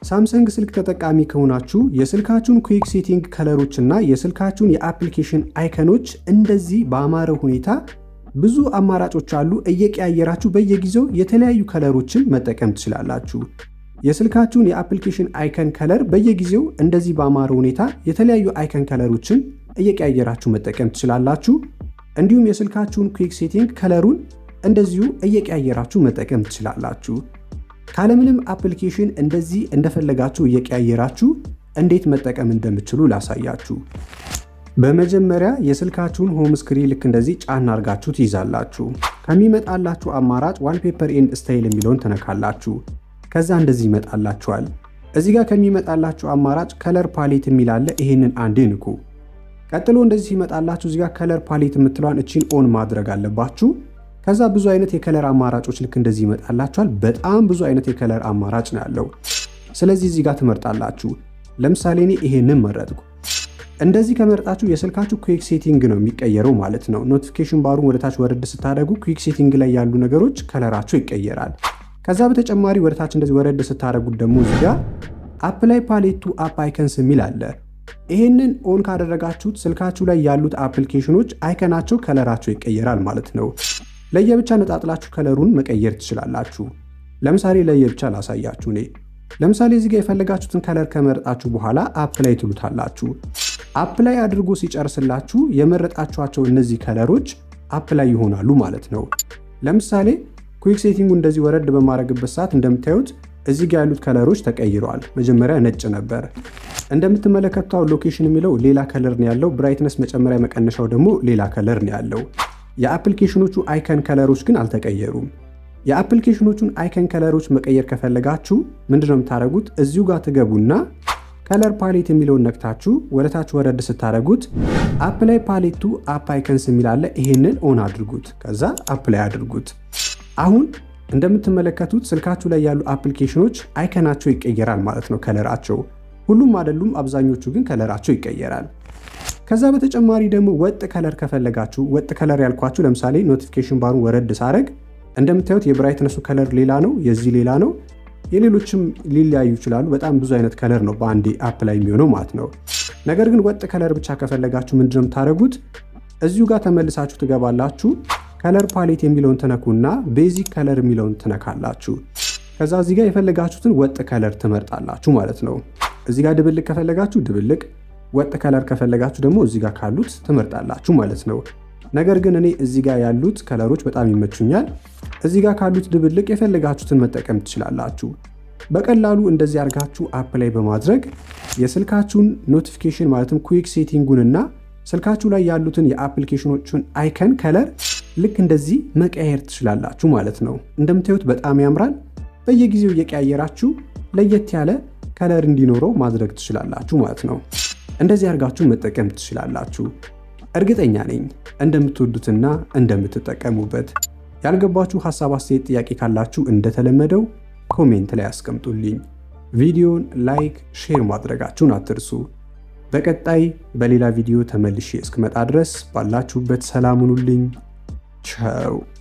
ሳምሰንግ ስልክ ተጠቃሚ ከሆናችሁ የስልካችሁን ኩዊክ ሴቲንግ ከለሮች እና የስልካችሁን የአፕሊኬሽን አይከኖች እንደዚህ በአማረ ሁኔታ ብዙ አማራጮች አሉ። እየቀያየራችሁ በየጊዜው የተለያዩ ከለሮችን መጠቀም ትችላላችሁ። የስልካችሁን የአፕሊኬሽን አይከን ከለር በየጊዜው እንደዚህ በአማረ ሁኔታ የተለያዩ አይከን ከለሮችን እየቀያየራችሁ መጠቀም ትችላላችሁ። እንዲሁም የስልካችሁን ኩዊክ ሴቲንግ ከለሩን እንደዚሁ እየቀያየራችሁ መጠቀም ትችላላችሁ። ካለምንም አፕሊኬሽን እንደዚህ እንደፈለጋችሁ እየቀያየራችሁ እንዴት መጠቀም እንደምችሉ ላሳያችሁ። በመጀመሪያ የስልካችሁን ሆም ስክሪን ልክ እንደዚህ ጫን አድርጋችሁ ትይዛላችሁ። ከሚመጣላችሁ አማራጭ ዋልፔፐር ኤንድ ስታይል የሚለውን ትነካላችሁ። ከዛ እንደዚህ ይመጣላችኋል። እዚህ ጋር ከሚመጣላችሁ አማራጭ ከለር ፓሌት የሚላለ ይሄንን አንዴ ንኩ። ቀጥሎ እንደዚህ ሲመጣላችሁ እዚህ ጋር ከለር ፓሌት የምትለዋን እቺን ኦን ማድረግ አለባችሁ። ከዛ ብዙ አይነት የከለር አማራጮች ልክ እንደዚህ ይመጣላችኋል። በጣም ብዙ አይነት የከለር አማራጭ ነው ያለው። ስለዚህ እዚህ ጋር ትመርጣላችሁ። ለምሳሌ እኔ ይሄንን መረጥኩ። እንደዚህ ከመረጣችሁ የስልካችሁ ኩዊክ ሴቲንግ ነው የሚቀየረው ማለት ነው። ኖቲፊኬሽን ባሩን ወደታች ወረድ ስታደርጉ ኩዊክ ሴቲንግ ላይ ያሉ ነገሮች ከለራቸው ይቀየራል። ከዛ በተጨማሪ ወደታች እንደዚህ ወረድ ስታደርጉት ደግሞ እዚህ ጋር አፕላይ ፓሌቱ አፕ አይከንስ የሚል አለ። ይህንን ኦን ካደረጋችሁት ስልካችሁ ላይ ያሉት አፕሊኬሽኖች አይከናቸው ከለራቸው ይቀየራል ማለት ነው። ለየብቻ ነጣጥላችሁ ከለሩን መቀየር ትችላላችሁ። ለምሳሌ ለየብቻ ላሳያችሁ እኔ ለምሳሌ እዚህ ጋር የፈለጋችሁትን ከለር ከመረጣችሁ በኋላ አፕላይ ትሉታላችሁ። አፕላይ አድርጎ ሲጨርስላችሁ የመረጣችኋቸው እነዚህ ከለሮች አፕላይ ይሆናሉ ማለት ነው። ለምሳሌ ኩዊክ ሴቲንጉ እንደዚህ ወረድ በማድረግበት ሰዓት እንደምታዩት እዚህ ጋር ያሉት ከለሮች ተቀይረዋል። መጀመሪያ ነጭ ነበር። እንደምትመለከተው ሎኬሽን የሚለው ሌላ ከለር ነው ያለው። ብራይትነስ መጨመሪያ መቀነሻው ደግሞ ሌላ ከለር ነው ያለው። የአፕሊኬሽኖቹ አይከን ከለሮች ግን አልተቀየሩም። የአፕሊኬሽኖቹን አይከን ከለሮች መቀየር ከፈለጋችሁ ምንድነው የምታደርጉት? እዚሁ ጋር ትገቡና ከለር ፓሌት የሚለውን ነክታችሁ ወደታች ወረድ ስታደርጉት አፕላይ ፓሌቱ አፕ አይከንስ የሚላለ ይሄንን ኦን አድርጉት። ከዛ አፕላይ አድርጉት። አሁን እንደምትመለከቱት ስልካችሁ ላይ ያሉ አፕሊኬሽኖች አይከናቸው ይቀየራል ማለት ነው። ከለራቸው ሁሉም አይደሉም፣ አብዛኞቹ ግን ከለራቸው ይቀየራል። ከዛ በተጨማሪ ደግሞ ወጥ ከለር ከፈለጋችሁ ወጥ ከለር ያልኳችሁ ለምሳሌ ኖቲፊኬሽን ባሩን ወረድ ሳረግ እንደምታዩት የብራይትነሱ ከለር ሌላ ነው፣ የዚህ ሌላ ነው። የሌሎችም ሊለያዩ ይችላሉ። በጣም ብዙ አይነት ከለር ነው በአንዴ አፕ ላይ የሚሆነው ማለት ነው። ነገር ግን ወጥ ከለር ብቻ ከፈለጋችሁ ምንድነው የምታደርጉት? እዚሁ ጋር ተመልሳችሁ ትገባላችሁ። ከለር ፓሌት የሚለውን ትነኩና ቤዚክ ከለር የሚለውን ትነካላችሁ። ከዛ እዚህ ጋር የፈለጋችሁትን ወጥ ከለር ትመርጣላችሁ ማለት ነው። እዚህ ጋር ድብልቅ ከፈለጋችሁ ድብልቅ፣ ወጥ ከለር ከፈለጋችሁ ደግሞ እዚህ ጋር ካሉት ትመርጣላችሁ ማለት ነው። ነገር ግን እኔ እዚህ ጋር ያሉት ከለሮች በጣም ይመቹኛል። እዚህ ጋር ካሉት ድብልቅ የፈለጋችሁትን መጠቀም ትችላላችሁ። በቀላሉ እንደዚህ አድርጋችሁ አፕ ላይ በማድረግ የስልካችሁን ኖቲፊኬሽን ማለትም ኩዊክ ሴቲንጉንና ስልካችሁ ላይ ያሉትን የአፕሊኬሽኖቹን አይከን ከለር ልክ እንደዚህ መቀየር ትችላላችሁ ማለት ነው። እንደምታዩት በጣም ያምራል። በየጊዜው እየቀያየራችሁ ለየት ያለ ከለር እንዲኖረው ማድረግ ትችላላችሁ ማለት ነው። እንደዚህ አድርጋችሁ መጠቀም ትችላላችሁ። እርግጠኛ ነኝ እንደምትወዱትና እንደምትጠቀሙበት። ያልገባችሁ ሀሳብ፣ አስተያየት፣ ጥያቄ ካላችሁ እንደተለመደው ኮሜንት ላይ አስቀምጡልኝ። ቪዲዮን ላይክ፣ ሼር ማድረጋችሁን አትርሱ። በቀጣይ በሌላ ቪዲዮ ተመልሼ እስክመጣ ድረስ ባላችሁበት ሰላም ሁኑልኝ። ቻው